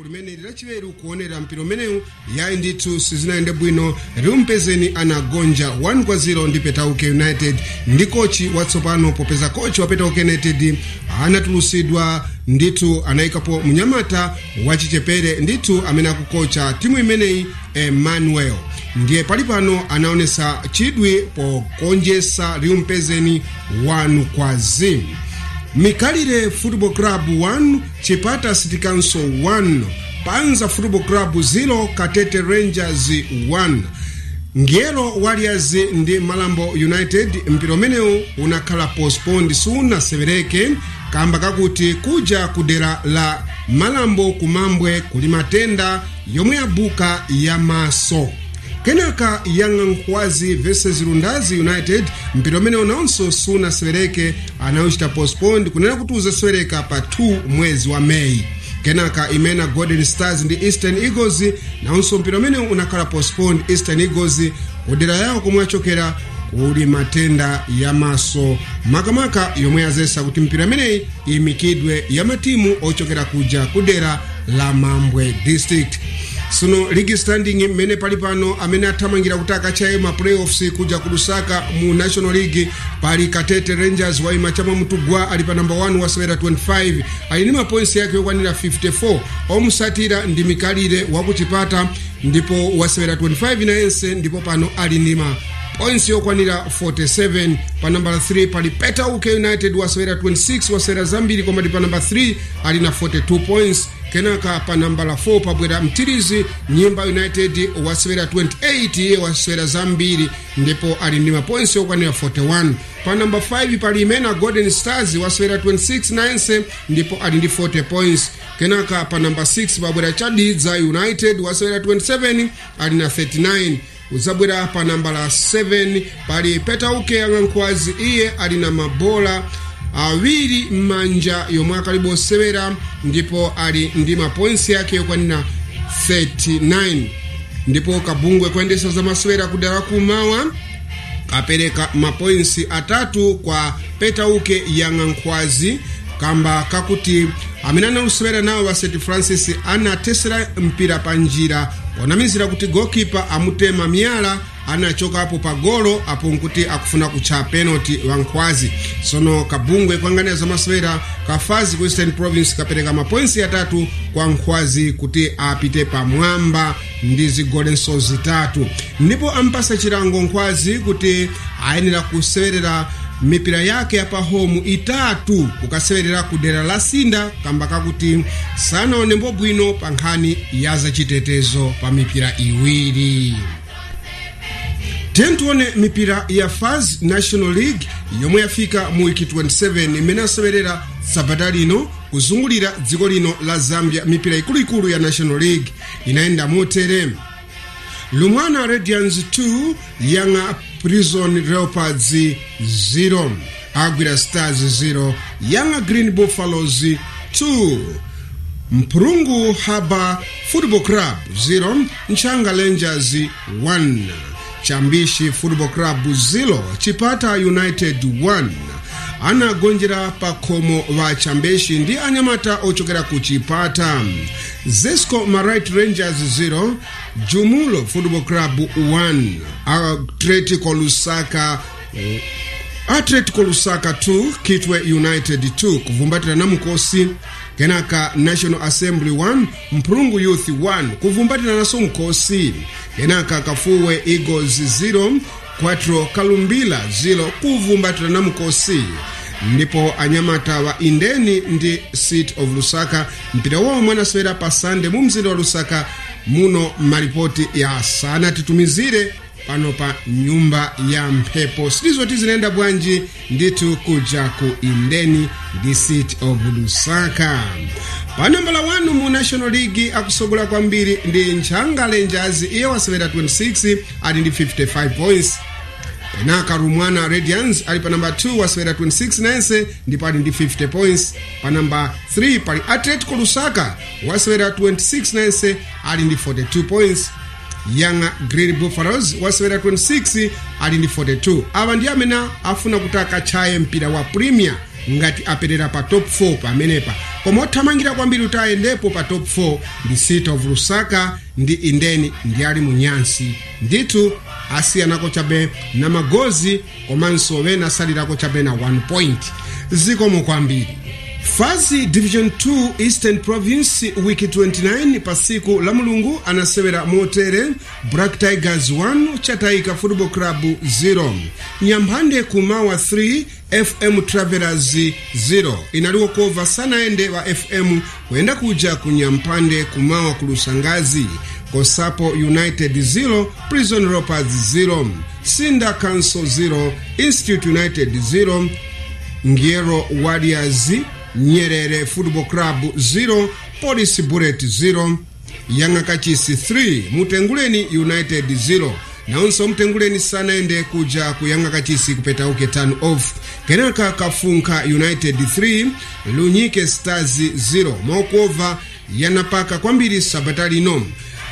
limene lilachiweru kuonera mpira umenewu yayi ndithu sizinayende bwino liumpezeni anagonja 1 kwa 0 ndi petauke united ndi kochi watsopano popeza kochi wa petauke united anatulusidwa ndithu anayikapo mnyamata wachichepere ndithu amene akukocha timu imeneyi emmanuel ndiye pali pano anaonesa chidwi pokonjesa liumpezeni 1 kwa 0 mikalire football club 1 chipata city council 1 panza football club 0 katete rangers 1 ngelo warriors ndi malambo united mpira umenewu unakhala postponed sunasewereke kamba kakuti kuja kudera la malambo kumambwe kuli matenda yomwe yabuka ya maso kenaka young nkhwazi versus lundazi united mpira umene unawonso sunasewereke anawuchita postponed kunena kuti uzasewereka pa 2 mwezi wa meyi kenaka imena golden stars ndi eastern eagles nawonso mpira umene unakhala postponed eastern eagles kudera yawo komwe achokera kuli matenda ya maso makamaka yomwe yazesa kuti mpira imeneyi iyimikidwe ya matimu ochokera kuja kudera la mambwe district suno ligi standing mmene pali pano amene athamangira kuti akachaye ma playoffs kuja ku lusaka mu national league pali katete rangers waima chama mtugwa ali pa namba 1 wasewera 25 ali ndi mapoints yake yokwanira 54 omusatira ndi mikalire wakuchipata ndipo wasewera 25 nayense ndipo pano ali ndi ma points yokwanira 47 pa namba 3 pali petauke united wasewera 26 wasewera zambiri koma ndi pa namba 3 ali na 42 points kenaka pa namba la 4 pabwera mtirizi nyimba united wasewera 28 iye wasewera zambiri ndipo ali ndi mapoints okwanira 41 pa namba 5 pali imena golden stars wasewera 26 nayense ndipo ali ndi 40 points kenaka pa namba 6 pabwera chadidza united wasewera 27 ali na 39 uzabwera pa namba la 7 pali petauke yang'ankhwazi iye ali na mabola awiri m'manja yomwe akalibe osewera ndipo ali ndi mapoints yake yokwanira 39 ndipo kabungwe kuyendesa za masewera kudala kumawa kapereka mapoints atatu kwa petauke yang'ankhwazi kamba kakuti amene analusewera nawo wa st francis anatesera mpira pa njira onamizira kuti gokipa amutema miyala anachokapo pa golo apo nkuti akufuna kutcha penalty wankhwazi sono kabungwe kuyang'anira zamasewera kafazi ku eastern province kapereka mapoints atatu kwa nkhwazi kuti apite pamwamba ndi zigolenso zitatu ndipo ampasa chilango nkhwazi kuti ayenera kusewerera mipira yake yapa homu itatu kukasewerera ku dera la sinda kamba kakuti sanaonembo bwino pa nkhani ya zachitetezo pa mipira iwiri tentione mipira ya faz national league yomwe yafika mu wiki 27 imene asewerera sabata lino kuzungulira dziko lino la zambia mipira ikuluikulu ya national league inayenda motere lumwana radians 2 yanga prison leopards 0 agwira stars 0 yanga green buffaloes 2 mpulungu haba football club 0 nchanga rangers 1 chambishi football club 0 chipata united 1 anagonjera pa khomo wa chambeshi ndi anyamata ochokera ku chipata zesco marit rangers 0 jumulo football club 1 atletico lusaka atletico lusaka 2 kitwe united 2 kuvumbatira namukosi kenaka national assembly 1 mpulungu youth 1 kuvumbatira naso mkosi kenaka kafuwe eagles 0 4 kalumbila 0 kuvumbatira namukosi ndipo anyamata wa indeni ndi city of lusaka mpira wawo mwanasewera pa sande mu mzinda wa lusaka muno malipoti ya sana titumizire pano pa nyumba ya mphepo sitizoti zinaenda bwanji ndithu kuja ku indeni ndi city of lusaka pa nambala 1 mu national league akusogola kwambiri ndi nchanga rangers iye wasewera 26 ali ndi 55 points penaka rumwana radians ali pa namba 2 wasewera 26 nayense ndipo ali ndi 50 points pa namba 3 pali atletico lusaka wasewera 26 nayense ali ndi 42 points young green buffaloes wasewera 26 ali ndi 42 awa ndi amene afuna kuti akachaye mpira wa premier ngati aperera pa top 4 pamenepa koma othamangira kwambiri kuti ayendepo pa top 4 ndi city of lusaka ndi indeni ndi ali munyansi ndithu asiyanako chabe na magozi komanso wena asalirako chabe na 1 point zikomo kwambiri fazi division 2 eastern province wiki 29 pa siku la mulungu anasewera motere black tigers 1 chataika football club 0 nyamphande kumawa 3 fm travelers 0 inaliko kova sanaende wa fm kuyenda kuja ku nyamphande kumawa ku lusangazi kosapo united 0 prison ropers 0 sinda council 0 institute united 0 ngiero warriors nyerere football club 0 police bullet 0 yanga kachisi 3 mutenguleni united 0 naonso mtenguleni sanaende kuja kuyanga kachisi kupetauke turn off kenaka kafunka united 3 lunyike stars 0 maokova yanapaka kwambiri sabata lino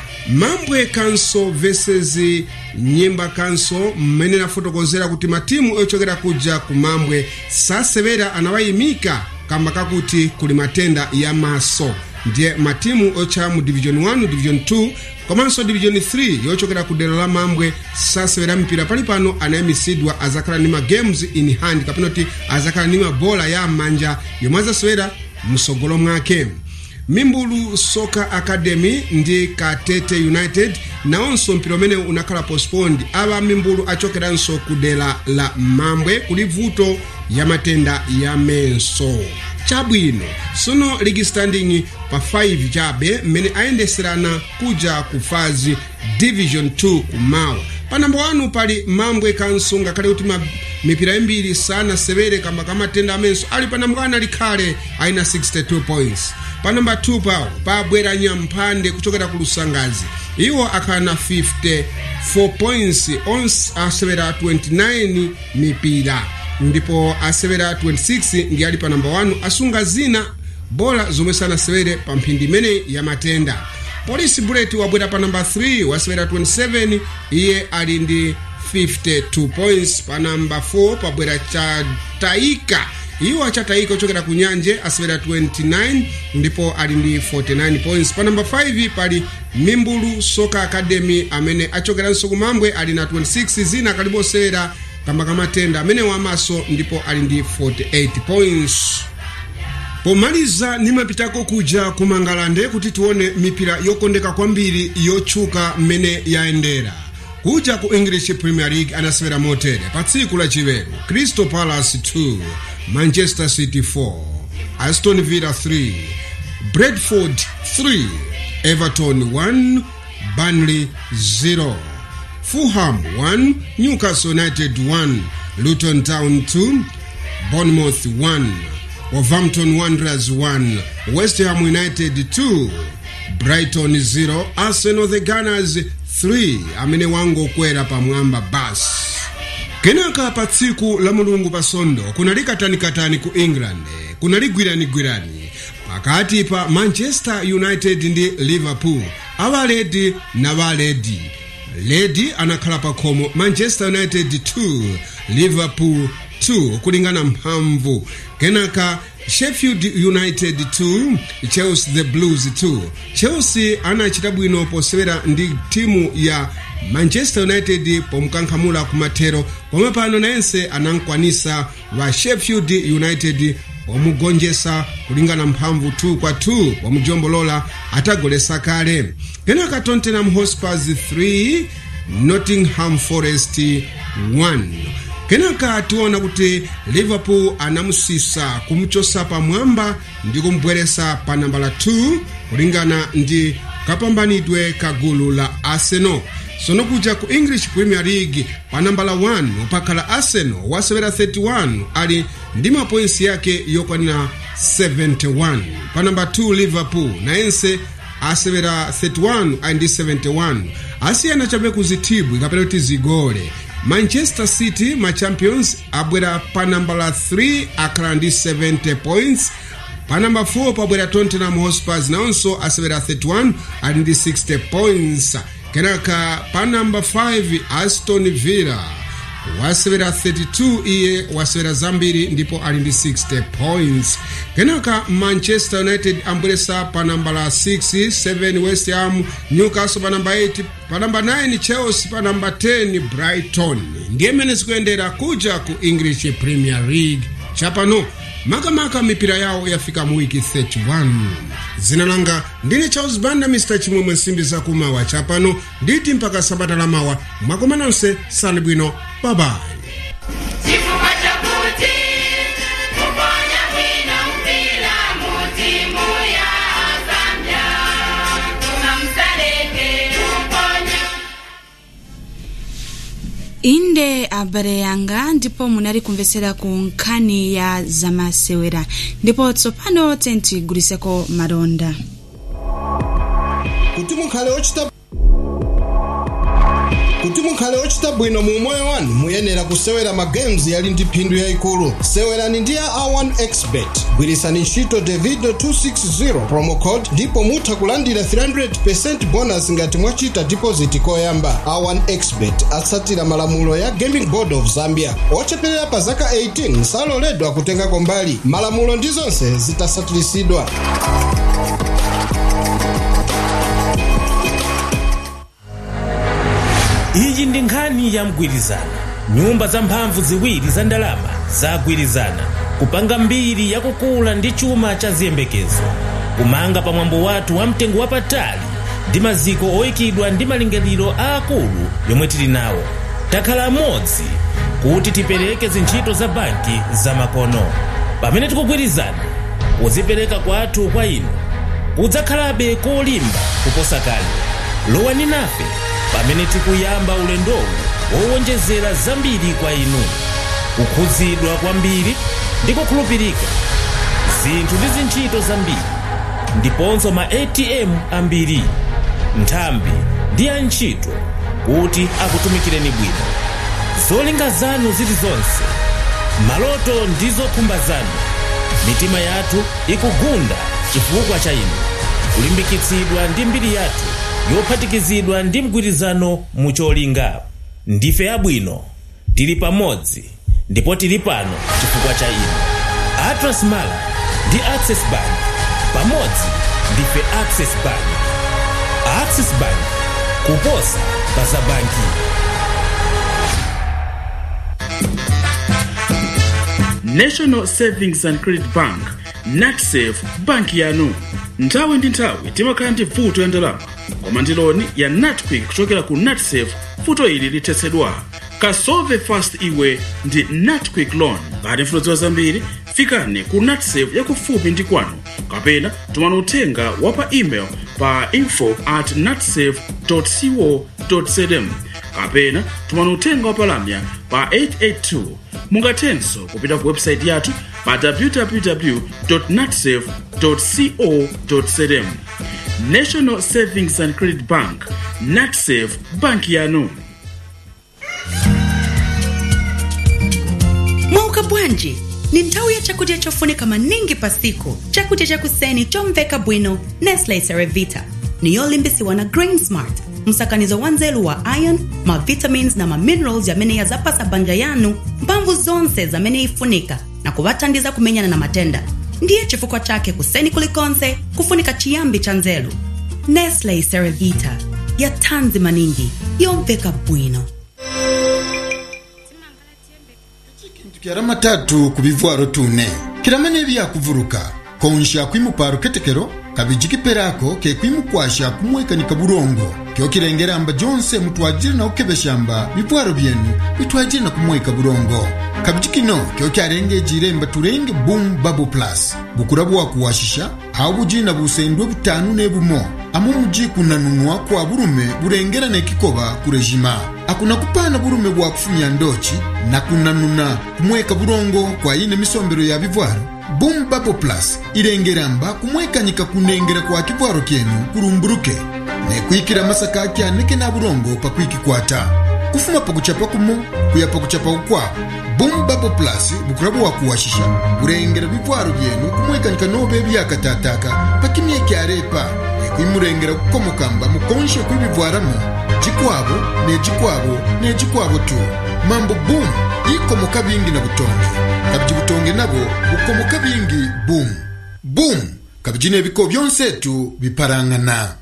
mambwe kanso versus nyimba kanso mmene nafotokozera kuti matimu ochokera kuja ku mambwe sasewera anawayimika kamba kakuti kuli matenda ya maso ndiye matimu ocha mu division 1 division 2 komanso division 3 yochokera ku dera la mambwe sasewera mpira pali pano anayimisidwa azakhala ndi ma games in hand kapena kuti azakhala ndi mabola ya manja yomwe azasewera msogolo mwake mimbulu soccer academy ndi katete united nawonso mpira umene unakhala postponed ava mimbulu achokeranso ku dera la mambwe kuli vuto ya matenda ya menso chabwino sono ligi standing pa 5 chabe mmene ayendeserana kuja ku fazi division 2 kumawa pa namba 1 pali mambwe kanso ngakhale kuti mipira imbiri sanasewere kamba ka matenda amenso ali pa namba 1 alikhale ayina 62 points pa namba 2 pawo pabwera nyamphande kuchokera ku lusangazi iwo akhala na 54 points onse asewera 29 mipira ndipo asewera 26 ndi ali pa namba 1 asunga zina bola zomwe sanasewere pa mphindi imene ya matenda polisi bullet wabwera pa namba 3 wasewera 27 iye ali ndi 52 points pa namba 4 pabwera chataika iwo achataika ochokera ku nyanje asewera 29 ndipo ali ndi 49 points pa namba 5 pali mimbulu soccer academy amene achokeranso kumambwe ali na 26 zina akalibosewera kamba kamatenda amene wamaso ndipo ali ndi 48 points pomaliza nimapitako kuja ku mangalande kuti tione mipira yokondeka kwambiri yotchuka mmene yayendera kuja ku english premier league anasewera motere pa tsiku lachiweru crystal palace 2 manchester city 4 aston villa 3 bradford 3 everton 1 burnley 0 fulham 1 newcastle united 1 luton town 2 bournemouth 1 Wolverhampton Wanderers 1, West Ham United 2, Brighton 0, Arsenal the Gunners 3 amene wangokwera pamwamba basi kenaka pa tsiku la mulungu pasondo kunali katanikatani ku england kunali gwiranigwirani pakati pa manchester united ndi liverpool avaledi na valedi ledi anakhala pa khomo manchester united 2 liverpool 2 kulingana mphamvu kenaka sheffield united 2 chelsea the blues 2 chelsea anachita bwino posewera ndi timu ya manchester united pomkankhamula kumathero pomwe pano nayense anankwanisa wa sheffield united wamugonjesa kulingana mphamvu 2 kwa 2 wamujombolola atagolesa kale kenaka tottenham hotspurs 3 nottingham forest 1 kenaka tiona kuti liverpool anamusisa kumchosa pamwamba ndi kumbweresa pa nambala 2 kulingana ndi kapambanidwe ka gulu la arsenal sono kuja ku english premier league pa nambala 1 pakhala arsenal wasewera 31 ali ndi mapoinsi yake yokwanira 71 pa namba 2 liverpool nayense asewera 31 ali ndi 71 asiyana chabe kuzithibwi kapena kuti zigole manchester city machampions abwera pa nambala 3 akhala ndi 70 points pa namba 4 pabwera tottenham hotspurs nawonso asewera 31 ali ndi 60 points kenaka pa namba 5 aston villa wasewera 32 iye wasewera zambiri ndipo ali ndi 60 points kenaka manchester united ambweresa pa namba la 6 7 west ham newcastle pa namba 8 pa namba 9 chelsea pa namba 10 brighton ndiye mmene zikuyendera kuja ku english premier league chapano makamaka mipira yawo yafika mu wiki 31 zina langa ndine charles banda mr chimwemwe nsimbi zakumawa chapano nditi mpaka sabata la mawa mwakoma nonse sani bwino babayi chifukwa chakuti kuponya bwino mpira mutimu ya zambia tuna msaleke kuponya inde abale yanga ndipo munali kumvetsera ku nkhani ya zamasewera ndipo tsopano tentigulitseko malonda kuti mukhale ochita kuti mukhale ochita bwino mu moyo wanu muyenera kusewera magames yali ndi phindu yayikulu sewerani ndi ya a1 expert gwirisani ntchito davido 260 promo code ndipo mutha kulandira 300% bonus ngati mwachita deposit koyamba a1 expert atsatira malamulo ya gaming board of zambia ocheperera pa zaka 18 saloledwa kutengako mbali malamulo ndi zonse zitasatirisidwa iyi ndi nkhani ya mgwirizano nyumba zamphamvu ziwiri za ndalama zagwirizana kupanga mbiri yakukula ndi chuma cha ziyembekezo kumanga pamwambo wathu wa mtengo wapatali ndi maziko oyikidwa ndi malingaliro aakulu yomwe tili nawo takhala amodzi kuti tipereke zintchito za banki zamakono pamene tikugwirizana kuzipereka kwathu kwa inu kudzakhalabe kolimba kuposa kale lowani nafe pamene tikuyamba ulendowu wowonjezera zambiri kwa inu kukhudzidwa kwambiri ndi kukhulupirika zinthu ndi zintchito zambiri ndiponso ma atm ambiri nthambi ndi antchito kuti akutumikireni bwino zolinga zanu zilizonse maloto ndi zokhumba zanu mitima yathu ikugunda chifukwa cha inu kulimbikitsidwa ndi mbiri yathu yophatikizidwa ndi mgwirizano mucholinga ndife abwino tili pamodzi ndipo tili pano chifukwa cha inu atlas mala ndi access bank pamodzi ndife access bank access bank kuposa pa za banki national savings and credit bank natsafe banki yanu nthawi ndi nthawi timakhala ndi vuto ya ndalama koma ndi loni ya natquick kuchokera ku natsafe vuto ili lithetsedwa kasolve fast iwe ndi natquick loan ngati mfunodziwa zambiri fikani ku natsafe yakufupi ndi kwanu kapena tumani uthenga wa pa email pa info at natsafe co za kapena tumani uthenga wa palamya pa 882 mungathenso kupita ku website yathu pa www natsafe co za national savings and credit bank natsafe banki yanu mwauka bwanji ni nthawi ya chakudya chofunika maningi pa siku chakudya chakuseni chomveka bwino nestle cerevita ni yolimbisiwa na grain smart msakanizo wa nzelu wa iron mavitamins na maminerals yamene yazapasa banja yanu mphamvu zonse zamene ifunika na kuvathandiza kumenyana na matenda ndiye chifukwa chake kuseni kulikonse kufunika chiyambi cha nzelu nestle cerevita ya thanzi maningi yomveka bwino kyara matatu ku bivwaro tune kiramane byakuvuruka konsha kwimuparo ketekero kabiji kiperako ke kwimukwasha kumwekanika burongo kyo kirengeramba jonse mutwajire na ukebeshamba bivwaro byenu bitwajire na kumweka burongo kabiji kino kyo kyarengejire mba turenge boom bubble plus bukura bwakuwashisha aho buji na busendwe butanu nebumo amo muji kunanunwa kwa burume burengera nekikoba kurejima akuna kupana burume bwakufumya ndochi na kunanuna kumweka burongo kwa ine misombero ya bivwaro boom bubble plus irengeramba kumwekanyika kunengera kwa kivwaro kyenu kurumburuke nekwikira masaka akyanike na burongo pakwikikwata kufuma pakuchapa kumo kuya pakuchapa kukwako boom bubble plus bukura bwakuwashisha burengera bivwaro byenu kumwekanyika nobe byakatataka pakimye kyarepa kwimurengera gukomokamba mukonshe kw'ibivwaramo jikwabo nejikwabo nejikwabo tu mambo boom ikomoka bingi na butonge kabiji butonge nabo bukomoka bingi boom boom kabiji n'ebiko byonsetu biparangana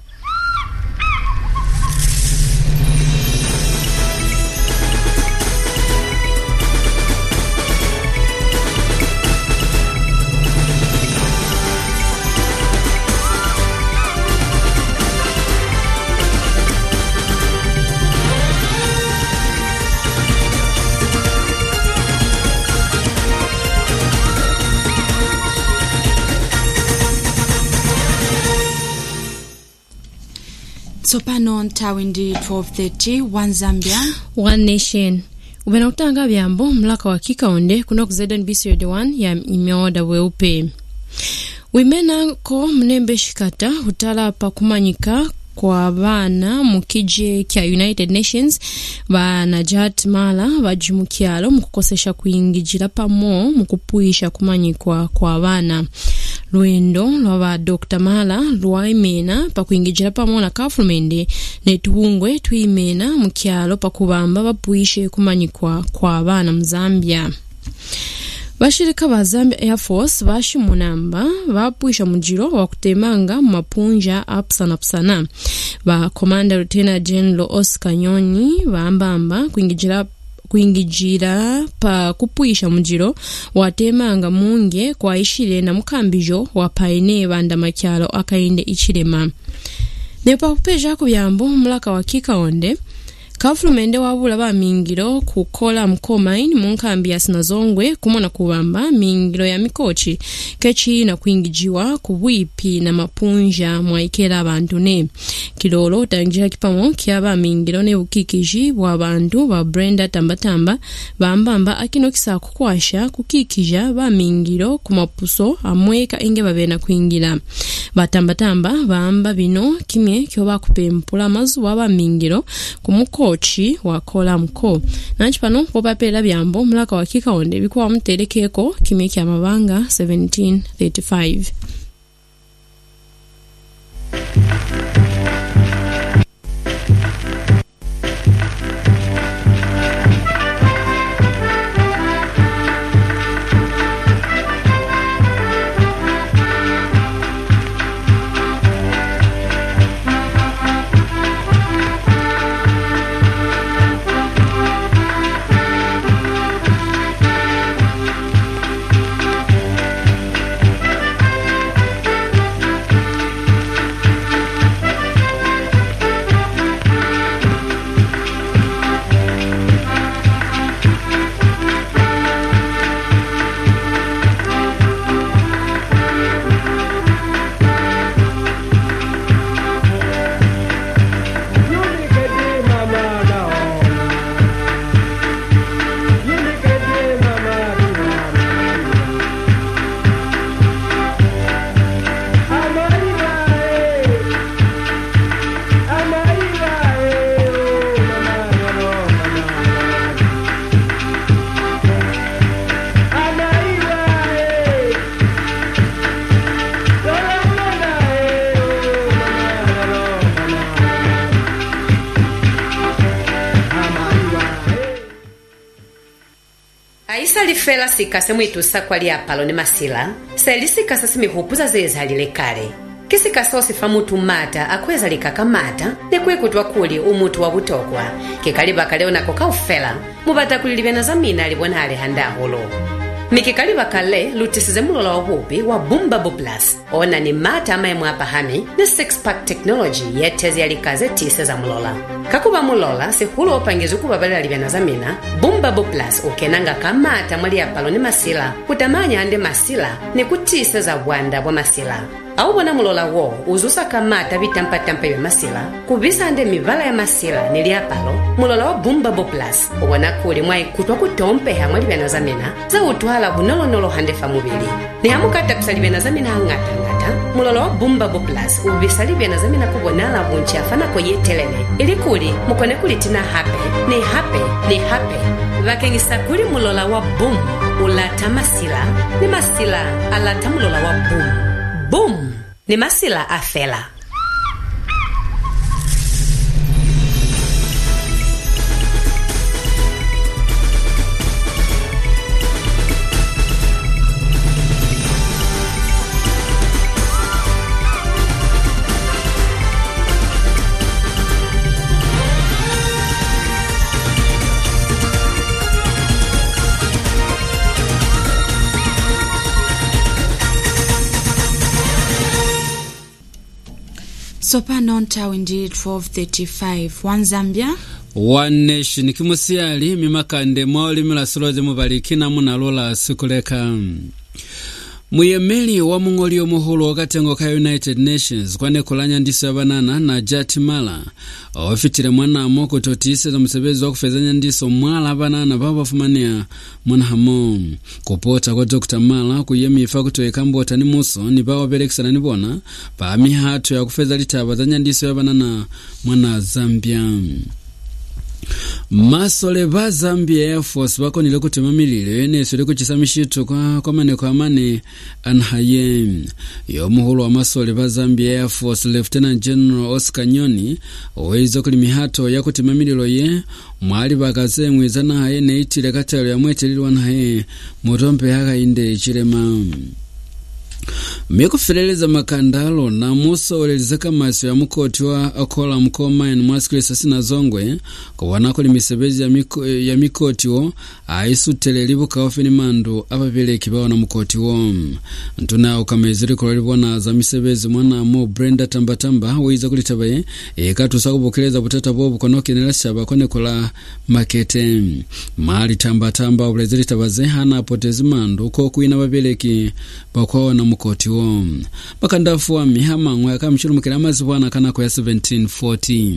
tsopano nthawi ndi 1230 one zambia one nation upena kutanga byambo mlaka wa kikaonde kuno ku znbc radio 1 ya imeoda weupe wimenako mnembe shikata hutala pa kumanyika kwa vana mukije kya united nations va najat mala vajimukyalo mukukosesha kuyingijira pamo mukupuyisha kumanyikwa kwa vana lwendo lwa va dr mala lwaimena pakuyingijira pamo na kafulumende netuwungwe twimena mukyalo pakuvamba vapuyishe kumanyikwa kwa vana muzambia vashirika va zambia air force vaximunamba vapwisha mujiro wa kutemanga mumapunja apusana-pusana va commander lieutenant general oscar nyonyi vaambamba kuingijira kuingijira pa kupwisha mujiro watemanga munge kwaishile na mukambijo wa paine vanda makyalo akainde ichilema nepa kupejako byambo mulaka wa kikaonde kafulumende wabula ba mingiro kukola mkomaini munkambi ya sinazongwe kumona kuwamba mingiro ya mikochi kechina kuingijiwa kubwipi na mapunja mwaikela abantu ne kilolo utangira kipamo kya ba mingiro ne bukikiji bwa bantu ba brenda tambatamba bambamba akino kisa kukwasha kukikija ba mingiro kumapuso amweka inge babena kuingira batambatamba bamba bino kimye kyo bakupempula mazuwa ba mingiro kumuko kochi wakola mko nanchi pano popapela byambo mulaka wa kikaonde bikuwa muterekeko kimye kya mabanga 1735 ayisalifela sikase mwitusa kwali apalo ni masila selisikasa simihupuza zezalile kale kisikasa osifa mutu mmata akweza likaka mata nekwekutwa kuli umutu wa butokwa kikaliba kaleo nako kaufela mubatakulilibya na zamina alibona ali handahulo mikikaliba kale lutisize mulola wahupi wa bumbabo plus ona ni mata amaemwe apahami ni six-pack technology yetezi yalikaze tise za mulola kakuba mulola sihulo opangiza ukubabalila libya na zamina bumbabo plus ukenanga kamata mwali apalo ni masila kutamanya ande masila ni kutise za bwanda bwa masila awubona mulola wo uzusa kamata bitampatampa bya masila kubisa ande mivala ya masila ni liapalo mulola wa bumbabo plus ubona kuli mwaikutwa kutompeha mwa libya na zamina za utwala bunolonolo handefa mubili ni hamukata kusalibya na zamina ang'atang'ata mulola wa bumbabo plus ubisa libya na zamina kubonala bunchi afanako yetelele ili kuli mukone kuli tina hape ni hape ni hape vakengisa kuli mulola wa bum ulata masila ni masila alata mulola wa bum bum ni masila afela tsopano nthawi ndi 1235 one zambia one nation kimusiyali mimakande mwa olimira solodzi mupalikina munalola sikuleka muyemeli wa mung'oli omuhulu wakatengo ka united nations kwanekulanya ndiso ya banana na jati mala ofitire mwanamo kuti otiiseza musebezi wakufezanya ndiso mwala banana papafumania mwanahamo kupota kwa dr mala kuyemifa kuti oikambo ni muso ni pawaperekesana nipona pa mihatho yakufeza litaba za nyandiso ya banana mwana zambia masole ba zambia air force bakonile kutima mililo yeneso likuchisa mishitho kwa, kwa maneko amane anhaye yomuhulu wa masole ba zambia air force lieutenant general oscar nyoni oweyiza kuli mihato yakutima mililo ye mwali bakazemwe zanahaye neitile katelo yamwetelilwa nahaye mutompe yakayinde chilema mikufereleza makandalo na musooleleza kamaso ya mukoti wa akola mkomaini mwasikilisa sina zongwe kuwonako limisebezi ya, miko, ya mikotiwo aisutele libukawo ni mandu apapereki bawona mukotiwo ntuna ukamezi likolo libona za misebezi mwanamo brenda tambatamba wiza kulitabaye ikatusa kubukeleza butata bobu konokenela shaba konekola makete mali tambatamba ubulezi litabaze hana apotezi mandu kokwina bapereki bakwawona mukotiwo makandafu wa mihamang'we akamchulumukira amazibwana kanako ya 1714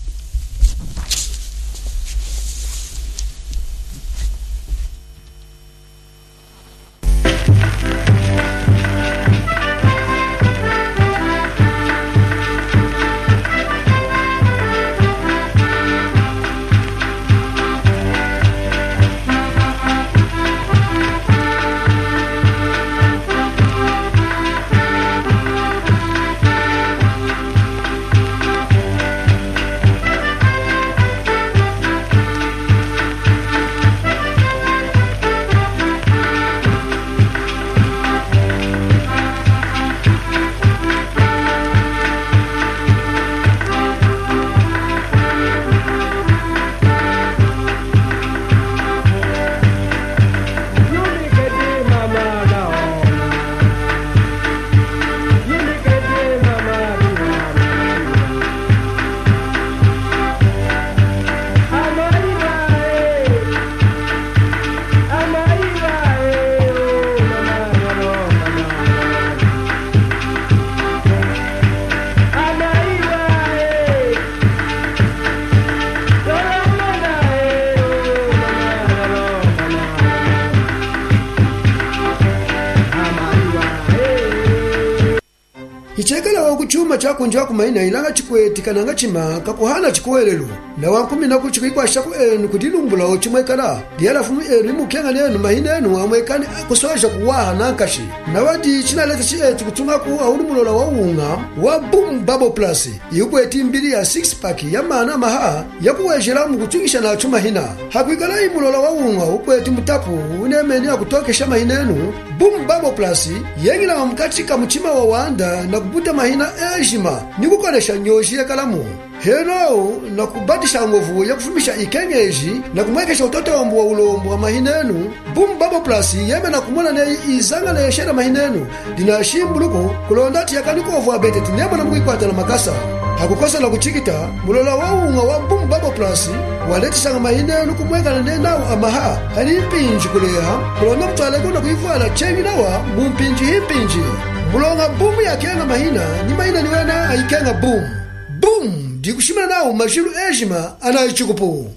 ichekelawo kuchuma chakunja kumaina ilanga chikweti kananga chimaka kuhana chikuwelelo na wankumi naku chikuikwashaku enu kudilumbulawo chimwekala liyalafumu enu imukhenga nenu mahina enu amwekani kusoja kuwaha nankashi na wadi chinaleta chieti kutungaku auli mulola wa unga wa boom bubble plus iukweti mbili ya 6 pack ya mana maha yakuwejela mukutungisha nacho mahina hakwikala imulola wa unga ukweti mutapu unemeni akutokesha mahina enu boom bubble plus yengilawa mkatika muchima wa wanda na kubuta mahina ejima ni kukolesha nyoji yekalamu heno na kubatisha ngovu ya kufumisha ikengeji na kumwekesha utotombo wa ulombo wa mahinenu boom bubble plus yeme na kumona ne izanga na yeshera mahinenu dina shimbuluko kulonda ati yakanikovu abete tinemo na mwikwata na makasa hakukosa la kuchikita mulola wa unga wa boom bubble plus waletisanga mahinenu kumwekana ne nawo amaha ali mpinji kuleha kulonda mtwaleko na kuivala chengi nawa mumpinji himpinji mulonga bumu yakenga mahina ni mahina niwena ayikenga bumu bumu ndikushimira nawo majilu ejima anayicikupu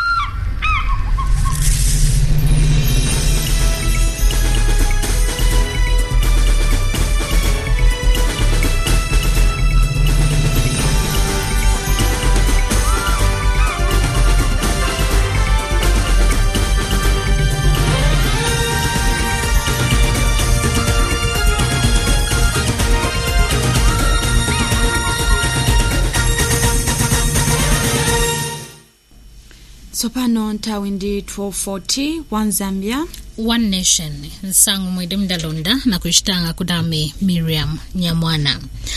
tsopano nthawi ndi 1240 one zambia one nation nsangu mwede mdalonda na kuxitanga kudame miriam nyamwana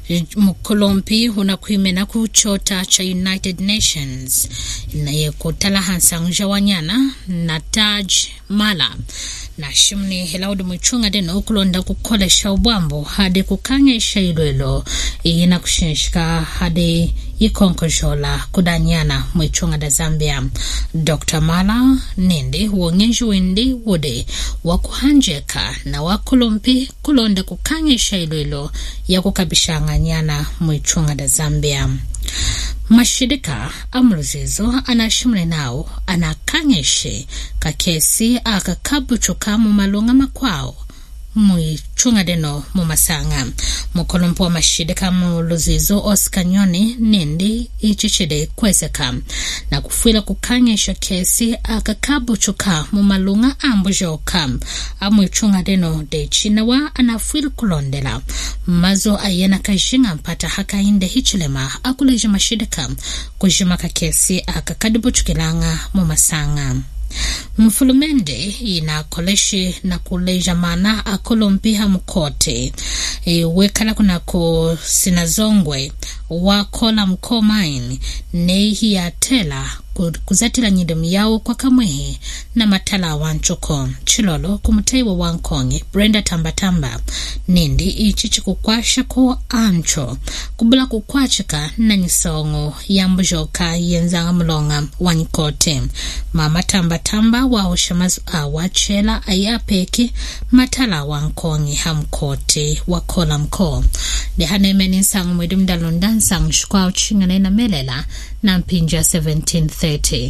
mukolompi unakwimena ku chota cha united nations naye kutala hansangja wanyana na taj mala na shimni hilaudi mwichunga deno kulonda kukholesha ubwambo hadi kukanyesha ilwelo ina kushinshika hadi ikonkojola kudanyana mwichunga da zambia dr mala nindi wongenji windi wude wakuhanjeka na wakolompi kulonda kukanyesha ilwelo ya kukabishanganyana mwichunga da zambia mashirika amuluzizo anashimule nawo anakanyeshe kakesi akakabuchuka mu malunga makwawo muichunga deno mumasanga mukolompo wa mashirika muluzizo oscar nyoni nindi ichichide kwezeka na kufwila kukanyesha kesi akakabuchuka mu malunga ambujoka amwichunga deno dechinawa anafwila kulondela mazo ayena kajinga mpata hakainde hichilema akuleja mashirika kujima kakesi akakadibuchukilanga mumasanga mfulumende ina koleshi na kuleja mana akolompiha mukote e, wekala kunako sinazongwe wakola mkomaini neihi yatela kuzatila nyidemu yawo kwa kamwehe na matala wa nchuko chilolo kumutaiwa wa nkonge brenda tambatamba nindi ichi chikukwasha ko ancho kubula kukwachika na nyisongo ya mbujoka yenzanga mulonga wa nkote mama tambatamba waosha mazu awa chela ayapeki matala wa nkonge hamkote wakola mko dehanemeni nsangu mwidi mdalonda nsangu shukwa uchingana ina melela na mpinja 1730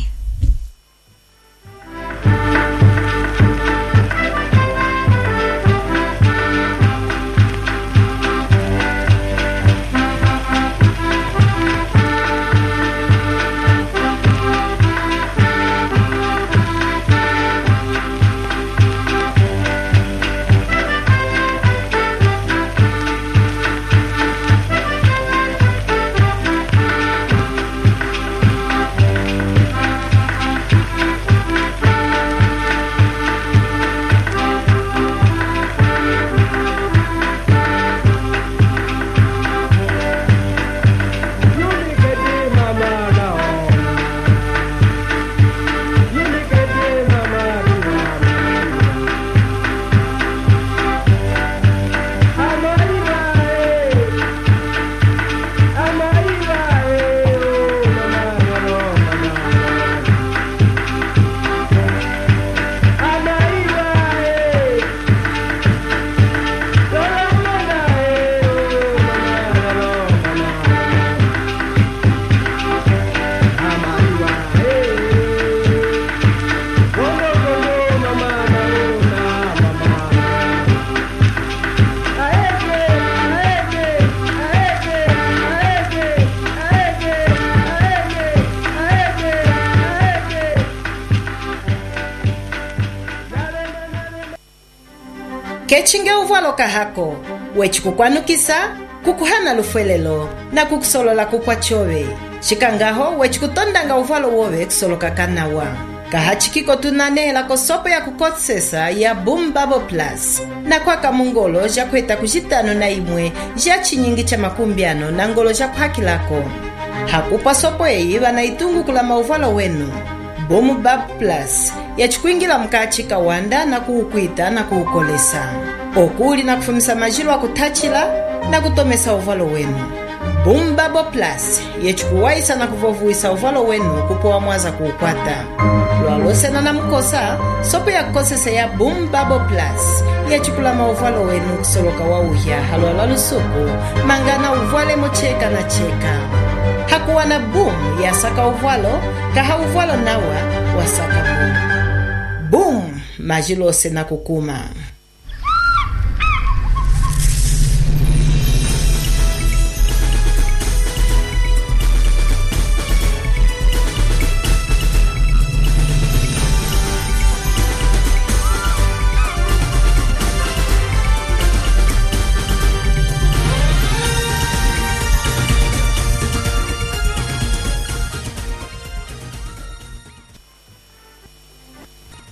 kechinge uvwalo kahako wechikukwanukisa kukuhana lufwelelo na kukusolola kukwa chove xikangaho wechikutondanga uvwalo wove kusoloka kanawa kahachikiko tunanehela kosopo ya kukosesa ya boom babo plus na kwaka mungolo ja kueta kucitano na imwe ja chinyingi cha makumbiano na ngolo ja kuhakilako hakupa sopo eyi vana itungukula mauvalo wenu boom bab plus yacikuingila mukatshi kawanda na kuukwita na kuukolesa okuli na kufumisa majilo akutachila na kutomesa uvalo wenu boom babo plus yacikuwaisa na kuvovuwisa uvalo wenu kupowa mwaza kuukwata lwalosena na mukosa sopo ya kukosesa ya boom babo plus yacikulama uvalo wenu kusoloka wa uhya halwa lwa lusuku mangana uvwale mucheka na cheka hakuwa na boom yasaka uvwalo kaha uvwalo nawa wasaka boom boom majilose na kukuma